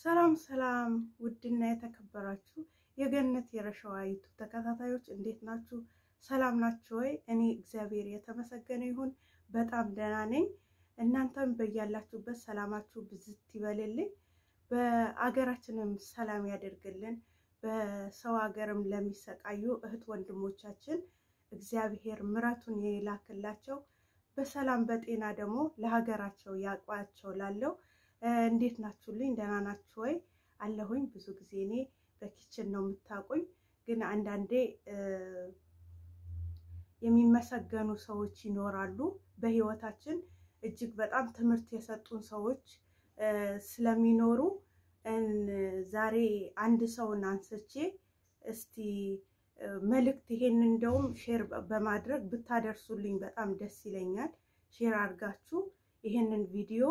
ሰላም ሰላም ውድና የተከበራችሁ የገነት የረሸዋ ዩቱብ ተከታታዮች እንዴት ናችሁ? ሰላም ናችሁ ወይ? እኔ እግዚአብሔር የተመሰገነ ይሁን በጣም ደህና ነኝ። እናንተም በያላችሁበት ሰላማችሁ ብዝት ይበልልኝ። በአገራችንም ሰላም ያደርግልን። በሰው ሀገርም ለሚሰቃዩ እህት ወንድሞቻችን እግዚአብሔር ምሕረቱን የላክላቸው በሰላም በጤና ደግሞ ለሀገራቸው ያቋቸው ላለው እንዴት ናችሁልኝ? ደህና ናችሁ ወይ? አለሁኝ። ብዙ ጊዜ እኔ በኪችን ነው የምታውቁኝ፣ ግን አንዳንዴ የሚመሰገኑ ሰዎች ይኖራሉ በህይወታችን እጅግ በጣም ትምህርት የሰጡን ሰዎች ስለሚኖሩ ዛሬ አንድ ሰውን አንስቼ እስቲ መልእክት ይሄን እንደውም ሼር በማድረግ ብታደርሱልኝ በጣም ደስ ይለኛል። ሼር አድርጋችሁ ይሄንን ቪዲዮ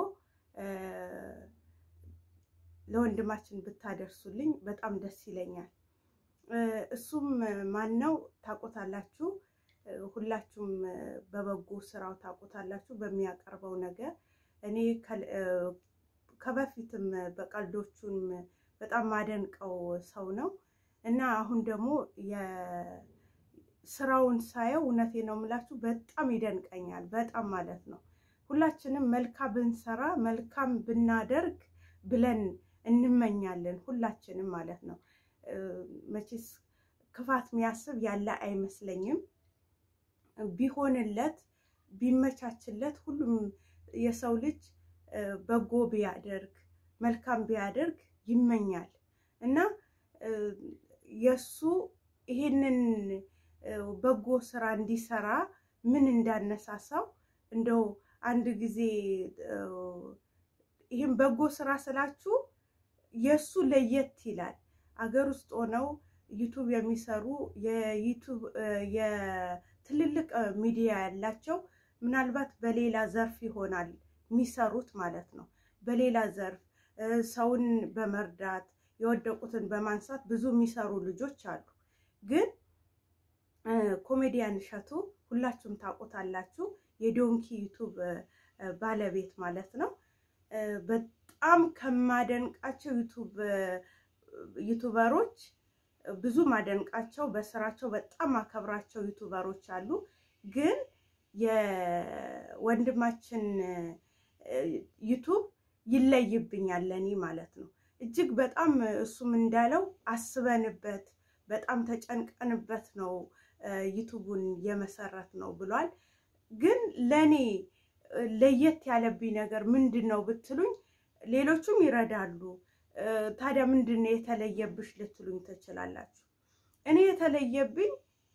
ለወንድማችን ብታደርሱልኝ በጣም ደስ ይለኛል። እሱም ማን ነው ታውቁታላችሁ። ሁላችሁም በበጎ ስራው ታውቁታላችሁ በሚያቀርበው ነገር። እኔ ከበፊትም በቀልዶቹም በጣም ማደንቀው ሰው ነው እና አሁን ደግሞ ስራውን ሳየው እውነቴ ነው የምላችሁ በጣም ይደንቀኛል። በጣም ማለት ነው። ሁላችንም መልካም ብንሰራ መልካም ብናደርግ ብለን እንመኛለን ሁላችንም ማለት ነው። መቼስ ክፋት የሚያስብ ያለ አይመስለኝም። ቢሆንለት ቢመቻችለት ሁሉም የሰው ልጅ በጎ ቢያደርግ መልካም ቢያደርግ ይመኛል እና የእሱ ይሄንን በጎ ስራ እንዲሰራ ምን እንዳነሳሳው እንደው አንድ ጊዜ ይህም በጎ ስራ ስላችሁ የእሱ ለየት ይላል። አገር ውስጥ ሆነው ዩቱብ የሚሰሩ የዩቱብ የትልልቅ ሚዲያ ያላቸው ምናልባት በሌላ ዘርፍ ይሆናል የሚሰሩት ማለት ነው። በሌላ ዘርፍ ሰውን በመርዳት የወደቁትን በማንሳት ብዙ የሚሰሩ ልጆች አሉ። ግን ኮሜዲያን እሸቱ ሁላችሁም ታውቁታላችሁ። የዶንኪ ዩቱብ ባለቤት ማለት ነው። በጣም ከማደንቃቸው ዩቱበሮች ብዙ ማደንቃቸው በስራቸው በጣም አከብራቸው ዩቱበሮች አሉ። ግን የወንድማችን ዩቱብ ይለይብኛል ለእኔ ማለት ነው። እጅግ በጣም እሱም እንዳለው አስበንበት በጣም ተጨንቀንበት ነው ዩቱቡን የመሰረት ነው ብሏል። ግን ለእኔ ለየት ያለብኝ ነገር ምንድን ነው ብትሉኝ፣ ሌሎቹም ይረዳሉ። ታዲያ ምንድን ነው የተለየብሽ ልትሉኝ ትችላላችሁ። እኔ የተለየብኝ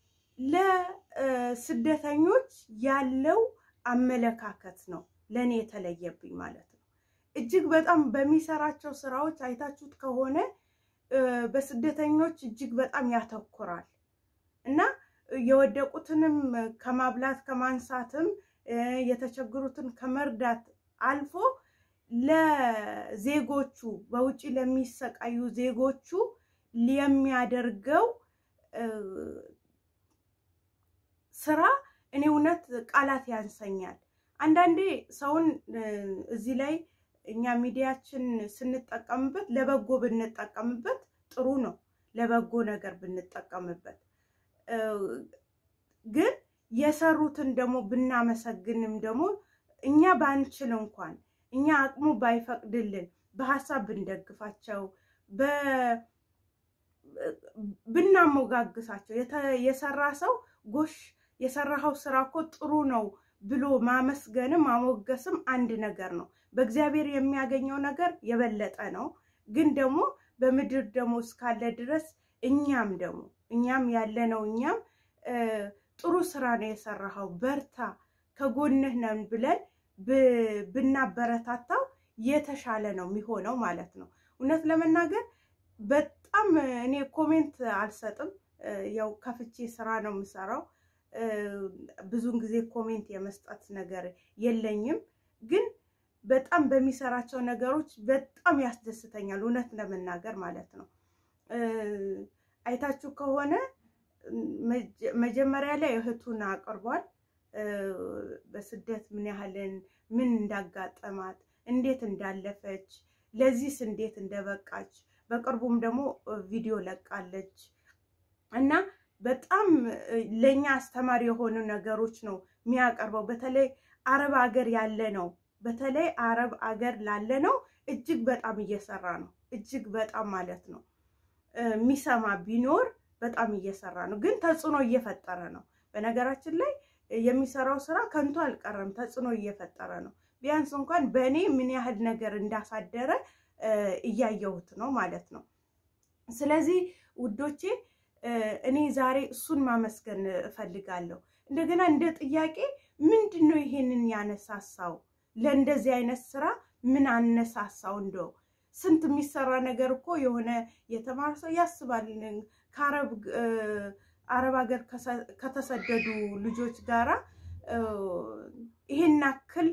ለስደተኞች ያለው አመለካከት ነው ለእኔ የተለየብኝ ማለት ነው። እጅግ በጣም በሚሰራቸው ስራዎች አይታችሁት ከሆነ በስደተኞች እጅግ በጣም ያተኩራል እና የወደቁትንም ከማብላት ከማንሳትም የተቸገሩትን ከመርዳት አልፎ ለዜጎቹ በውጭ ለሚሰቃዩ ዜጎቹ የሚያደርገው ስራ እኔ እውነት ቃላት ያንሰኛል። አንዳንዴ ሰውን እዚህ ላይ እኛ ሚዲያችን ስንጠቀምበት ለበጎ ብንጠቀምበት ጥሩ ነው። ለበጎ ነገር ብንጠቀምበት ግን የሰሩትን ደግሞ ብናመሰግንም ደግሞ እኛ ባንችል እንኳን እኛ አቅሙ ባይፈቅድልን በሀሳብ ብንደግፋቸው ብናሞጋግሳቸው የሰራ ሰው ጎሽ የሰራኸው ስራ እኮ ጥሩ ነው ብሎ ማመስገንም ማሞገስም አንድ ነገር ነው። በእግዚአብሔር የሚያገኘው ነገር የበለጠ ነው። ግን ደግሞ በምድር ደግሞ እስካለ ድረስ እኛም ደግሞ እኛም ያለነው እኛም ጥሩ ስራ ነው የሰራኸው፣ በርታ፣ ከጎንህ ነን ብለን ብናበረታታው የተሻለ ነው የሚሆነው ማለት ነው። እውነት ለመናገር በጣም እኔ ኮሜንት አልሰጥም። ያው ከፍቼ ስራ ነው የምሰራው። ብዙውን ጊዜ ኮሜንት የመስጠት ነገር የለኝም። ግን በጣም በሚሰራቸው ነገሮች በጣም ያስደስተኛል፣ እውነት ለመናገር ማለት ነው። አይታችሁ ከሆነ መጀመሪያ ላይ እህቱን አቅርቧል። በስደት ምን ያህልን ምን እንዳጋጠማት እንዴት እንዳለፈች ለዚህስ እንዴት እንደበቃች በቅርቡም ደግሞ ቪዲዮ ለቃለች እና በጣም ለእኛ አስተማሪ የሆኑ ነገሮች ነው የሚያቀርበው። በተለይ አረብ አገር ያለ ነው በተለይ አረብ አገር ላለ ነው እጅግ በጣም እየሰራ ነው። እጅግ በጣም ማለት ነው የሚሰማ ቢኖር በጣም እየሰራ ነው፣ ግን ተጽዕኖ እየፈጠረ ነው። በነገራችን ላይ የሚሰራው ስራ ከንቱ አልቀረም፣ ተጽዕኖ እየፈጠረ ነው። ቢያንስ እንኳን በእኔ ምን ያህል ነገር እንዳሳደረ እያየሁት ነው ማለት ነው። ስለዚህ ውዶቼ እኔ ዛሬ እሱን ማመስገን እፈልጋለሁ። እንደገና እንደ ጥያቄ ምንድን ነው ይሄንን ያነሳሳው? ለእንደዚህ አይነት ስራ ምን አነሳሳው? እንደው ስንት የሚሰራ ነገር እኮ የሆነ የተማረ ሰው ያስባል። ከአረብ አረብ ሀገር ከተሰደዱ ልጆች ጋራ ይሄን ያክል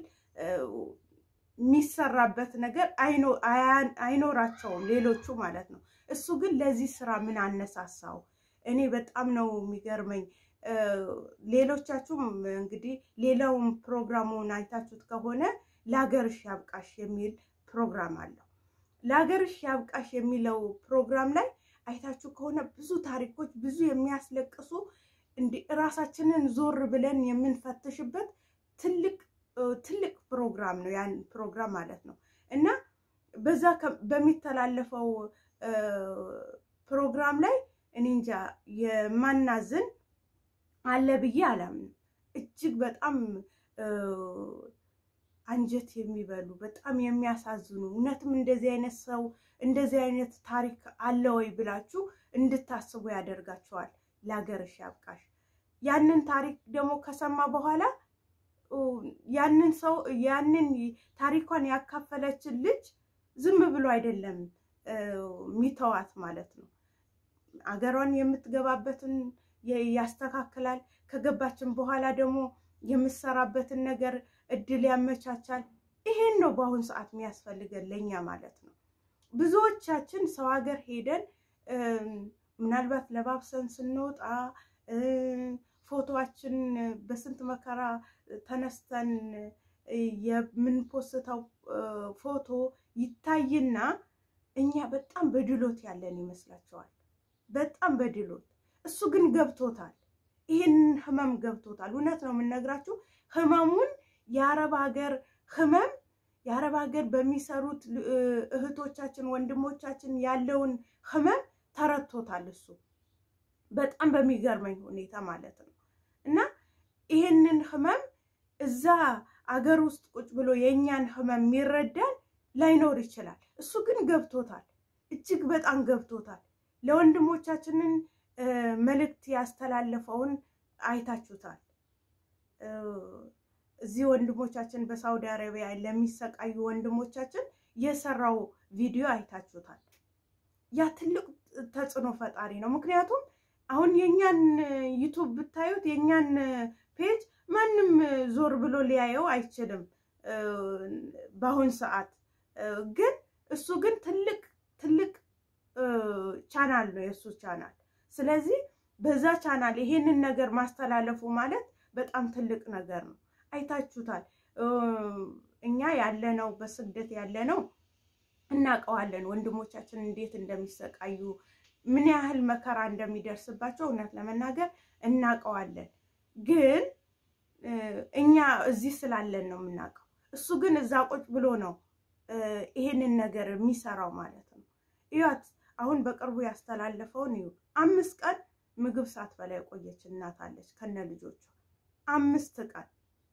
የሚሰራበት ነገር አይኖራቸውም ሌሎቹ ማለት ነው። እሱ ግን ለዚህ ስራ ምን አነሳሳው? እኔ በጣም ነው የሚገርመኝ። ሌሎቻችሁም እንግዲህ ሌላውን ፕሮግራሙን አይታችሁት ከሆነ ለሀገርሽ ያብቃሽ የሚል ፕሮግራም አለው። ለሀገርሽ ያብቃሽ የሚለው ፕሮግራም ላይ አይታችሁ ከሆነ ብዙ ታሪኮች፣ ብዙ የሚያስለቅሱ እንዲህ እራሳችንን ዞር ብለን የምንፈትሽበት ትልቅ ትልቅ ፕሮግራም ነው። ያን ፕሮግራም ማለት ነው እና በዛ በሚተላለፈው ፕሮግራም ላይ እኔ እንጃ የማናዝን አለ ብዬ አላምንም። እጅግ በጣም አንጀት የሚበሉ በጣም የሚያሳዝኑ እውነትም እንደዚህ አይነት ሰው እንደዚህ አይነት ታሪክ አለ ወይ ብላችሁ እንድታስቡ ያደርጋቸዋል። ለሀገርሽ ያብቃሽ። ያንን ታሪክ ደግሞ ከሰማ በኋላ ያንን ሰው ያንን ታሪኳን ያካፈለችን ልጅ ዝም ብሎ አይደለም ሚተዋት ማለት ነው። አገሯን የምትገባበትን ያስተካክላል። ከገባችን በኋላ ደግሞ የምትሰራበትን ነገር እድል ያመቻቻል። ይሄን ነው በአሁኑ ሰዓት የሚያስፈልገን ለእኛ ማለት ነው። ብዙዎቻችን ሰው ሀገር ሄደን ምናልባት ለባብሰን ስንወጣ ፎቶዋችን በስንት መከራ ተነስተን የምንፖስተው ፎቶ ይታይና እኛ በጣም በድሎት ያለን ይመስላቸዋል። በጣም በድሎት። እሱ ግን ገብቶታል። ይህንን ህመም ገብቶታል። እውነት ነው የምነግራችሁ። ህመሙን የአረብ ሀገር ህመም የአረብ ሀገር በሚሰሩት እህቶቻችን ወንድሞቻችን ያለውን ህመም ተረድቶታል። እሱ በጣም በሚገርመኝ ሁኔታ ማለት ነው እና ይህንን ህመም እዛ አገር ውስጥ ቁጭ ብሎ የእኛን ህመም የሚረዳን ላይኖር ይችላል። እሱ ግን ገብቶታል። እጅግ በጣም ገብቶታል። ለወንድሞቻችንን መልእክት ያስተላለፈውን አይታችሁታል። እዚህ ወንድሞቻችን በሳውዲ አረቢያ ለሚሰቃዩ ወንድሞቻችን የሰራው ቪዲዮ አይታችሁታል። ያ ትልቅ ተጽዕኖ ፈጣሪ ነው። ምክንያቱም አሁን የእኛን ዩቱብ ብታዩት የእኛን ፔጅ ማንም ዞር ብሎ ሊያየው አይችልም በአሁን ሰዓት ግን እሱ ግን ትልቅ ትልቅ ቻናል ነው የእሱ ቻናል። ስለዚህ በዛ ቻናል ይሄንን ነገር ማስተላለፉ ማለት በጣም ትልቅ ነገር ነው። አይታችሁታል። እኛ ያለነው በስደት ያለነው እናውቀዋለን። ወንድሞቻችን እንዴት እንደሚሰቃዩ ምን ያህል መከራ እንደሚደርስባቸው እውነት ለመናገር እናውቀዋለን። ግን እኛ እዚህ ስላለን ነው የምናውቀው። እሱ ግን እዛ ቁጭ ብሎ ነው ይሄንን ነገር የሚሰራው ማለት ነው። እዩት። አሁን በቅርቡ ያስተላለፈውን እዩ። አምስት ቀን ምግብ ሳትበላ የቆየች እናት አለች ከነ ልጆቿ አምስት ቀን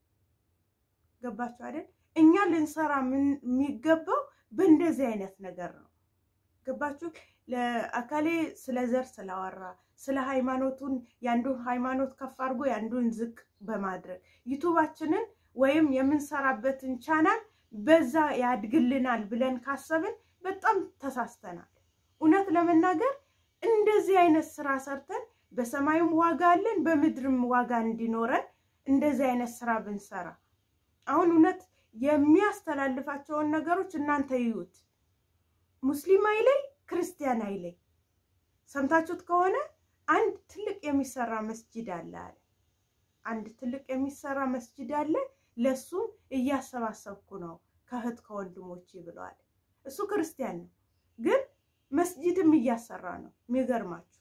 ገባችሁ አይደል? እኛ ልንሰራ የሚገባው በእንደዚህ አይነት ነገር ነው። ገባችሁ? ለአካሌ ስለ ዘር ስላወራ ስለ ሃይማኖቱን የአንዱን ሃይማኖት ከፍ አድርጎ የአንዱን ዝቅ በማድረግ ዩቱባችንን ወይም የምንሰራበትን ቻናል በዛ ያድግልናል ብለን ካሰብን በጣም ተሳስተናል። እውነት ለመናገር እንደዚህ አይነት ስራ ሰርተን በሰማዩም ዋጋ አለን፣ በምድርም ዋጋ እንዲኖረን እንደዚህ አይነት ስራ ብንሰራ አሁን እውነት የሚያስተላልፋቸውን ነገሮች እናንተ ይዩት። ሙስሊም አይለይ፣ ክርስቲያን አይለይ። ሰምታችሁት ከሆነ አንድ ትልቅ የሚሰራ መስጂድ አለ አለ አንድ ትልቅ የሚሰራ መስጂድ አለ፣ ለሱም እያሰባሰብኩ ነው ከእህት ከወንድሞቼ ብለዋል። እሱ ክርስቲያን ነው፣ ግን መስጂድም እያሰራ ነው። የሚገርማችሁ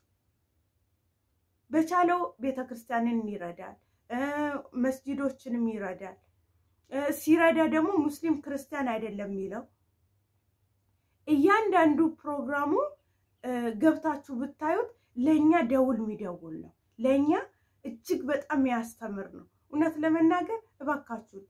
በቻለው ቤተ ክርስቲያንን ይረዳል፣ መስጂዶችንም ይረዳል። ሲረዳ ደግሞ ሙስሊም ክርስቲያን አይደለም የሚለው እያንዳንዱ ፕሮግራሙ ገብታችሁ ብታዩት ለእኛ ደውል የሚደውል ነው። ለእኛ እጅግ በጣም ያስተምር ነው። እውነት ለመናገር እባካችሁን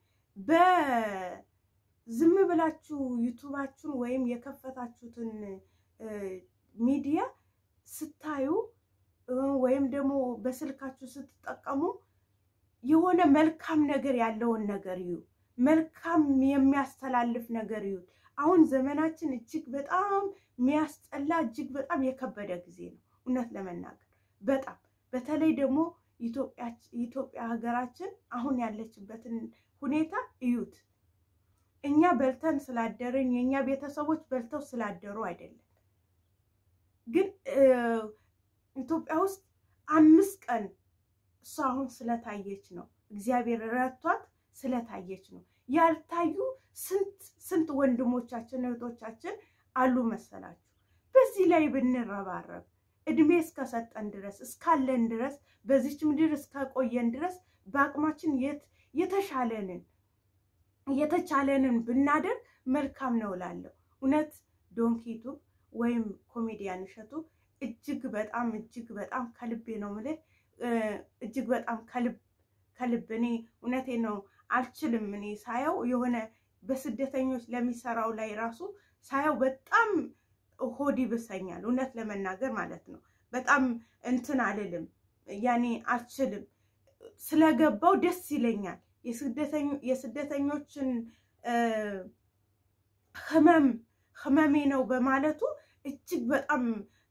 በዝም ብላችሁ ዩቱባችሁን ወይም የከፈታችሁትን ሚዲያ ስታዩ ወይም ደግሞ በስልካችሁ ስትጠቀሙ የሆነ መልካም ነገር ያለውን ነገር እዩ። መልካም የሚያስተላልፍ ነገር እዩ። አሁን ዘመናችን እጅግ በጣም የሚያስጠላ እጅግ በጣም የከበደ ጊዜ ነው። እውነት ለመናገር በጣም በተለይ ደግሞ ኢትዮጵያ ሀገራችን አሁን ያለችበትን ሁኔታ እዩት። እኛ በልተን ስላደርን የእኛ ቤተሰቦች በልተው ስላደሩ አይደለም፣ ግን ኢትዮጵያ ውስጥ አምስት ቀን እሷ አሁን ስለታየች ነው። እግዚአብሔር ረቷት ስለታየች ነው። ያልታዩ ስንት ስንት ወንድሞቻችን እህቶቻችን አሉ መሰላችሁ። በዚህ ላይ ብንረባረብ እድሜ እስከሰጠን ድረስ እስካለን ድረስ በዚች ምድር እስከቆየን ድረስ በአቅማችን የተሻለንን የተቻለንን ብናደርግ መልካም ነው እላለሁ። እውነት ዶንኪቱ ወይም ኮሜዲያን እሸቱ እጅግ በጣም እጅግ በጣም ከልቤ ነው የምልህ እጅግ በጣም ከልብ ከልብ እኔ እውነቴ ነው አልችልም። እኔ ሳየው የሆነ በስደተኞች ለሚሰራው ላይ ራሱ ሳየው በጣም ሆድ ይብሰኛል። እውነት ለመናገር ማለት ነው። በጣም እንትን አልልም፣ ያኔ አልችልም። ስለገባው ደስ ይለኛል። የስደተኞችን ህመም ህመሜ ነው በማለቱ እጅግ በጣም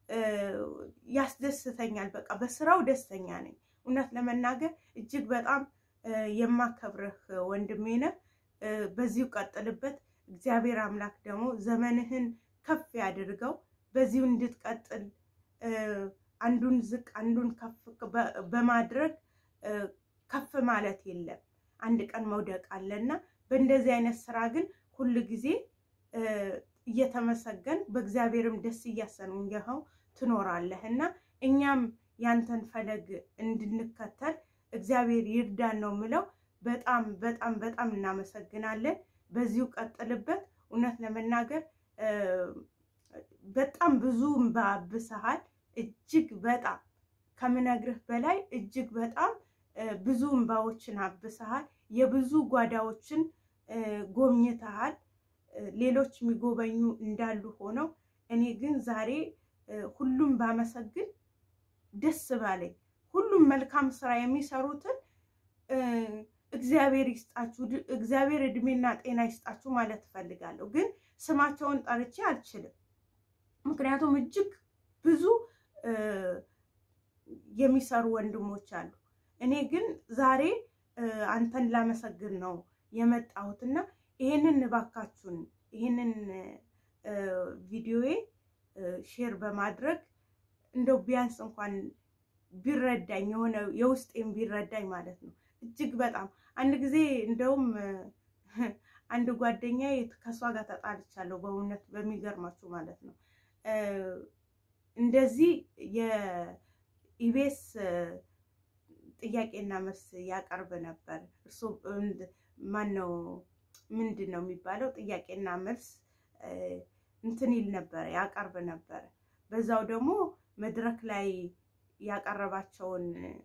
ያስደስተኛል። በቃ በስራው ደስተኛ ነኝ። እውነት ለመናገር እጅግ በጣም የማከብርህ ወንድሜ ነህ። በዚሁ ቀጥልበት። እግዚአብሔር አምላክ ደግሞ ዘመንህን ከፍ ያድርገው። በዚሁ እንድትቀጥል አንዱን ዝቅ አንዱን ከፍ በማድረግ ከፍ ማለት የለም። አንድ ቀን መውደቅ አለና በእንደዚህ አይነት ስራ ግን ሁል ጊዜ እየተመሰገን በእግዚአብሔርም ደስ እያሰኘኸው ትኖራለህ እና እኛም ያንተን ፈለግ እንድንከተል እግዚአብሔር ይርዳን ነው ምለው። በጣም በጣም በጣም እናመሰግናለን። በዚሁ ቀጥልበት። እውነት ለመናገር በጣም ብዙ እምባ አብሰሃል። እጅግ በጣም ከምነግርህ በላይ እጅግ በጣም ብዙ እምባዎችን አብሰሃል። የብዙ ጓዳዎችን ጎብኝተሃል። ሌሎች የሚጎበኙ እንዳሉ ሆነው እኔ ግን ዛሬ ሁሉም ባመሰግን ደስ ባለኝ። ሁሉም መልካም ስራ የሚሰሩትን እግዚአብሔር ይስጣችሁ፣ እግዚአብሔር እድሜና ጤና ይስጣችሁ ማለት እፈልጋለሁ። ግን ስማቸውን ጠርቼ አልችልም፣ ምክንያቱም እጅግ ብዙ የሚሰሩ ወንድሞች አሉ። እኔ ግን ዛሬ አንተን ላመሰግን ነው የመጣሁትና ይሄንን እባካችሁን ይሄንን ቪዲዮዬ ሼር በማድረግ እንደው ቢያንስ እንኳን ቢረዳኝ የሆነ የውስጤም ቢረዳኝ ማለት ነው። እጅግ በጣም አንድ ጊዜ እንደውም አንድ ጓደኛዬ ከእሷ ጋር ተጣልቻለሁ። በእውነት በሚገርማችሁ ማለት ነው። እንደዚህ የኢቤስ ጥያቄና መልስ ያቀርብ ነበር። እሱ ማን ነው ምንድን ነው የሚባለው? ጥያቄና መልስ እንትን ይል ነበረ ያቀርብ ነበረ። በዛው ደግሞ መድረክ ላይ ያቀረባቸውን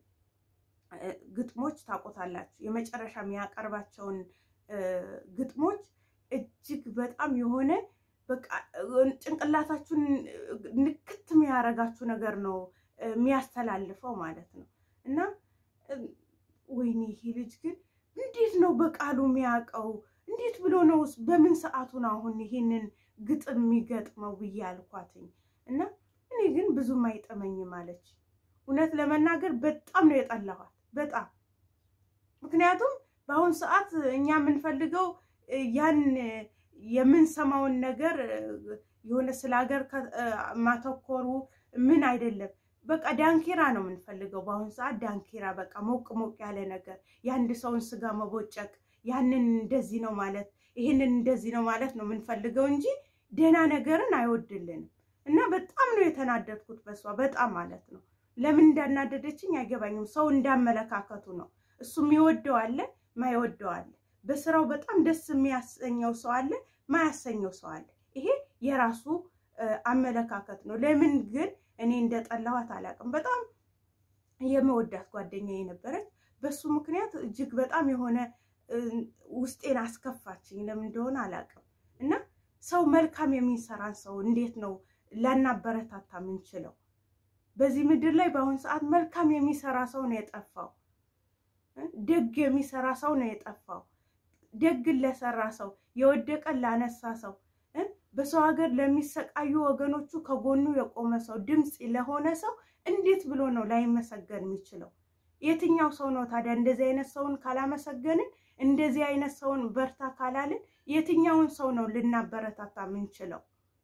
ግጥሞች ታውቆታላችሁ። የመጨረሻ የሚያቀርባቸውን ግጥሞች እጅግ በጣም የሆነ በቃ ጭንቅላታችሁን ንክት የሚያረጋችሁ ነገር ነው የሚያስተላልፈው ማለት ነው። እና ወይኔ ይሄ ልጅ ግን እንዴት ነው በቃሉ የሚያውቀው? እንዴት ብሎ ነው በምን ሰዓቱን አሁን ይሄንን ግጥም የሚገጥመው ብዬ አልኳትኝ። እና እኔ ግን ብዙም አይጠመኝም አለች። እውነት ለመናገር በጣም ነው የጠላኋት፣ በጣም ምክንያቱም በአሁኑ ሰዓት እኛ የምንፈልገው ያን የምንሰማውን ነገር የሆነ ስለ ሀገር ማተኮሩ ምን አይደለም። በቃ ዳንኪራ ነው የምንፈልገው በአሁኑ ሰዓት ዳንኪራ፣ በቃ ሞቅ ሞቅ ያለ ነገር፣ የአንድ ሰውን ስጋ መቦጨቅ፣ ያንን እንደዚህ ነው ማለት፣ ይህንን እንደዚህ ነው ማለት ነው የምንፈልገው እንጂ ደህና ነገርን አይወድልንም እና በጣም ነው የተናደድኩት በሷ በጣም ማለት ነው። ለምን እንዳናደደችኝ አይገባኝም። ሰው እንዳመለካከቱ ነው። እሱ የሚወደው አለ፣ ማይወደው አለ። በስራው በጣም ደስ የሚያሰኘው ሰው አለ፣ ማያሰኘው ሰው አለ። ይሄ የራሱ አመለካከት ነው። ለምን ግን እኔ እንደጠላኋት አላውቅም። በጣም የመወዳት ጓደኛ የነበረች በሱ ምክንያት እጅግ በጣም የሆነ ውስጤን አስከፋችኝ። ለምን እንደሆነ አላውቅም። እና ሰው መልካም የሚሰራን ሰው እንዴት ነው ላናበረታታ ምንችለው? በዚህ ምድር ላይ በአሁኑ ሰዓት መልካም የሚሰራ ሰው ነው የጠፋው። ደግ የሚሰራ ሰው ነው የጠፋው። ደግን ለሰራ ሰው፣ የወደቀን ላነሳ ሰው፣ በሰው ሀገር ለሚሰቃዩ ወገኖቹ ከጎኑ የቆመ ሰው፣ ድምፅ ለሆነ ሰው እንዴት ብሎ ነው ላይመሰገን የሚችለው? የትኛው ሰው ነው ታዲያ እንደዚህ አይነት ሰውን ካላመሰገንን፣ እንደዚህ አይነት ሰውን በርታ ካላልን፣ የትኛውን ሰው ነው ልናበረታታ ምንችለው?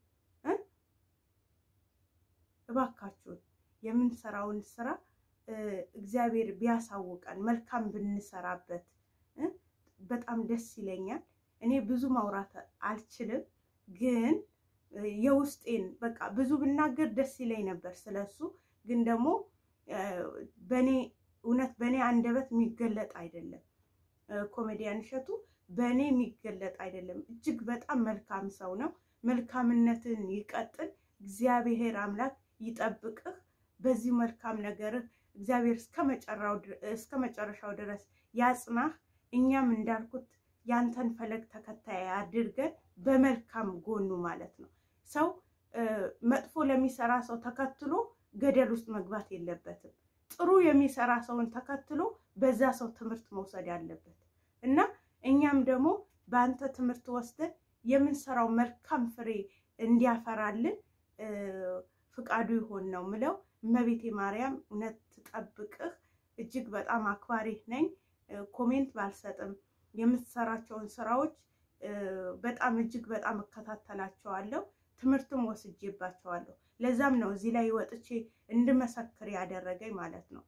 እባካችሁን የምንሰራውን ስራ እግዚአብሔር ቢያሳውቀን መልካም ብንሰራበት በጣም ደስ ይለኛል። እኔ ብዙ ማውራት አልችልም፣ ግን የውስጤን በቃ ብዙ ብናገር ደስ ይለኝ ነበር ስለሱ። ግን ደግሞ በእኔ እውነት በእኔ አንደበት የሚገለጥ አይደለም። ኮሜዲያን እሸቱ በእኔ የሚገለጥ አይደለም። እጅግ በጣም መልካም ሰው ነው። መልካምነትን ይቀጥል። እግዚአብሔር አምላክ ይጠብቅህ። በዚህ መልካም ነገርህ እግዚአብሔር እስከ መጨረሻው ድረስ ያጽናህ። እኛም እንዳልኩት ያንተን ፈለግ ተከታይ አድርገን በመልካም ጎኑ ማለት ነው። ሰው መጥፎ ለሚሰራ ሰው ተከትሎ ገደል ውስጥ መግባት የለበትም። ጥሩ የሚሰራ ሰውን ተከትሎ በዛ ሰው ትምህርት መውሰድ ያለበት እና እኛም ደግሞ በአንተ ትምህርት ወስደን የምንሰራው መልካም ፍሬ እንዲያፈራልን ፍቃዱ ይሆን ነው ምለው። እመቤቴ ማርያም እውነት ትጠብቅህ። እጅግ በጣም አክባሪህ ነኝ። ኮሜንት ባልሰጥም የምትሰራቸውን ስራዎች በጣም እጅግ በጣም እከታተላቸዋለሁ። ትምህርትም ወስጄባቸዋለሁ። ለዛም ነው እዚህ ላይ ወጥቼ እንድመሰክር ያደረገኝ ማለት ነው።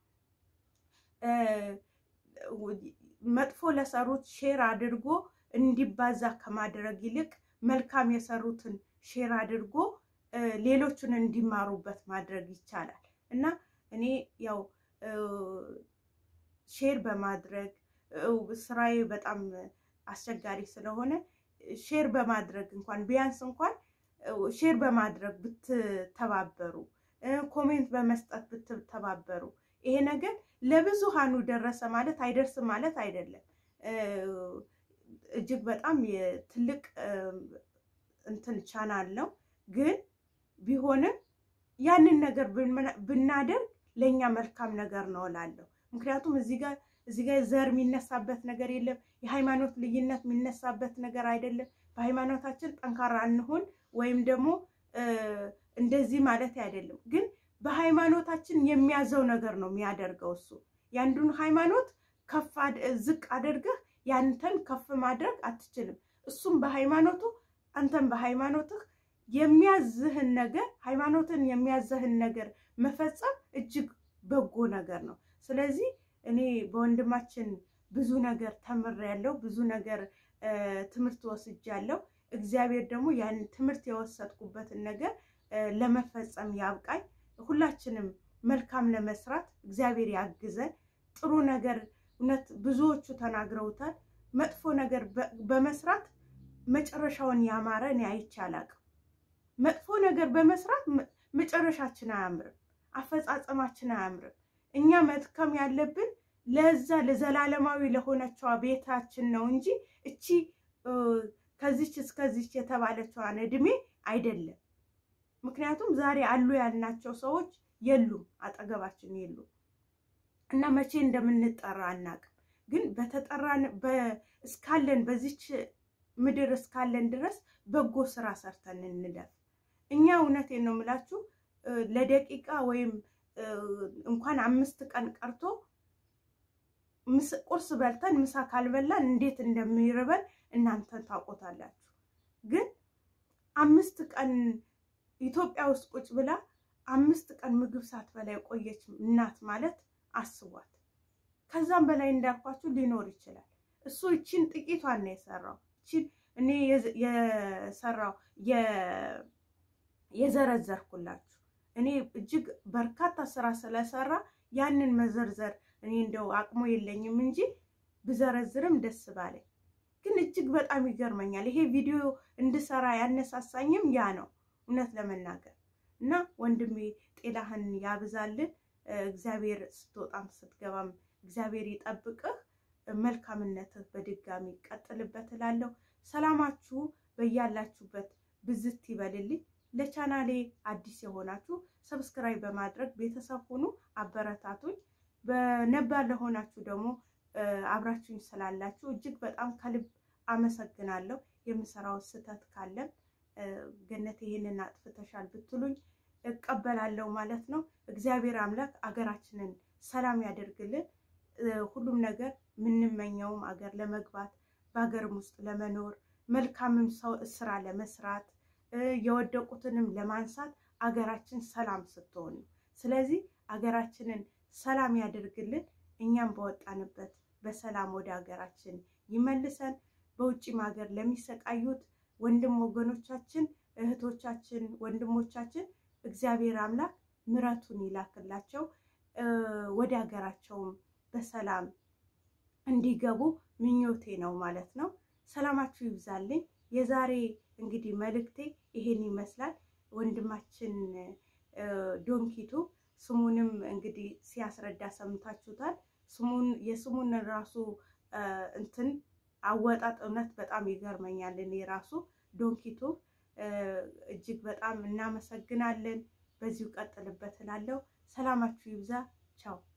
መጥፎ ለሰሩት ሼር አድርጎ እንዲባዛ ከማድረግ ይልቅ መልካም የሰሩትን ሼር አድርጎ ሌሎቹን እንዲማሩበት ማድረግ ይቻላል እና እኔ ያው ሼር በማድረግ ስራዬ በጣም አስቸጋሪ ስለሆነ ሼር በማድረግ እንኳን ቢያንስ እንኳን ሼር በማድረግ ብትተባበሩ፣ ኮሜንት በመስጠት ብትተባበሩ ይሄ ነገር ለብዙሃኑ ደረሰ ማለት አይደርስም ማለት አይደለም። እጅግ በጣም ትልቅ እንትን ቻናል ነው ግን ቢሆንም ያንን ነገር ብናደርግ ለእኛ መልካም ነገር ነው እላለሁ። ምክንያቱም እዚህ ጋር እዚህ ጋር ዘር የሚነሳበት ነገር የለም። የሃይማኖት ልዩነት የሚነሳበት ነገር አይደለም። በሃይማኖታችን ጠንካራ እንሆን ወይም ደግሞ እንደዚህ ማለት አይደለም። ግን በሃይማኖታችን የሚያዘው ነገር ነው የሚያደርገው እሱ። የአንዱን ሃይማኖት ከፍ ዝቅ አድርገህ ያንተን ከፍ ማድረግ አትችልም። እሱም በሃይማኖቱ አንተም በሃይማኖትህ የሚያዝህን ነገር ሃይማኖትን የሚያዝህን ነገር መፈጸም እጅግ በጎ ነገር ነው። ስለዚህ እኔ በወንድማችን ብዙ ነገር ተምሬያለሁ፣ ብዙ ነገር ትምህርት ወስጃለሁ። እግዚአብሔር ደግሞ ያን ትምህርት የወሰድኩበትን ነገር ለመፈጸም ያብቃኝ። ሁላችንም መልካም ለመስራት እግዚአብሔር ያግዘን። ጥሩ ነገር እውነት ብዙዎቹ ተናግረውታል። መጥፎ ነገር በመስራት መጨረሻውን ያማረ እኔ አይቼ አላቅም። መጥፎ ነገር በመስራት መጨረሻችን አያምርም፣ አፈጻጸማችን አያምርም። እኛ መድከም ያለብን ለዛ ለዘላለማዊ ለሆነችዋ ቤታችን ነው እንጂ እቺ ከዚች እስከዚች የተባለችዋን እድሜ አይደለም። ምክንያቱም ዛሬ አሉ ያልናቸው ሰዎች የሉም፣ አጠገባችን የሉም እና መቼ እንደምንጠራ አናቅም። ግን በተጠራን እስካለን በዚች ምድር እስካለን ድረስ በጎ ስራ ሰርተን እንደፍ። እኛ እውነቴን ነው የምላችሁ ለደቂቃ ወይም እንኳን አምስት ቀን ቀርቶ ቁርስ በልተን ምሳ ካልበላን እንዴት እንደሚርበን እናንተ ታውቆታላችሁ። ግን አምስት ቀን ኢትዮጵያ ውስጥ ቁጭ ብላ አምስት ቀን ምግብ ሳትበላ የቆየች እናት ማለት አስቧት። ከዛም በላይ እንዳልኳችሁ ሊኖር ይችላል። እሱ እቺን ጥቂቷን ነው የሰራው። እቺን እኔ የሰራው የዘረዘርኩላችሁ እኔ እጅግ በርካታ ስራ ስለሰራ ያንን መዘርዘር እኔ እንደው አቅሙ የለኝም እንጂ ብዘረዝርም ደስ ባለኝ። ግን እጅግ በጣም ይገርመኛል። ይሄ ቪዲዮ እንድሰራ ያነሳሳኝም ያ ነው እውነት ለመናገር እና ወንድሜ ጤናህን ያብዛልን። እግዚአብሔር ስትወጣም ስትገባም እግዚአብሔር ይጠብቅህ። መልካምነትህ በድጋሚ ቀጥልበት እላለሁ። ሰላማችሁ በያላችሁበት ብዝት ይበልልኝ። ለቻናሌ አዲስ የሆናችሁ ሰብስክራይብ በማድረግ ቤተሰብ ሁኑ፣ አበረታቱኝ። በነባር ለሆናችሁ ደግሞ አብራችሁኝ ስላላችሁ እጅግ በጣም ከልብ አመሰግናለሁ። የምሰራው ስህተት ካለም ገነት ይሄንን አጥፍተሻል ብትሉኝ እቀበላለሁ ማለት ነው። እግዚአብሔር አምላክ አገራችንን ሰላም ያደርግልን። ሁሉም ነገር የምንመኘውም አገር ለመግባት በሀገርም ውስጥ ለመኖር መልካምም ሰው ስራ ለመስራት የወደቁትንም ለማንሳት አገራችን ሰላም ስትሆን ነው። ስለዚህ አገራችንን ሰላም ያደርግልን። እኛም በወጣንበት በሰላም ወደ ሀገራችን ይመልሰን። በውጭም ሀገር ለሚሰቃዩት ወንድም ወገኖቻችን፣ እህቶቻችን፣ ወንድሞቻችን እግዚአብሔር አምላክ ምሕረቱን ይላክላቸው ወደ ሀገራቸውም በሰላም እንዲገቡ ምኞቴ ነው ማለት ነው። ሰላማችሁ ይብዛልኝ። የዛሬ እንግዲህ መልእክቴ ይሄን ይመስላል። ወንድማችን ዶንኪቱ ስሙንም እንግዲህ ሲያስረዳ ሰምታችሁታል። ስሙን የስሙን ራሱ እንትን አወጣጥ እውነት በጣም ይገርመኛል። እኔ ራሱ ዶንኪቱ እጅግ በጣም እናመሰግናለን። በዚሁ ቀጥልበት እላለሁ። ሰላማችሁ ይብዛ። ቻው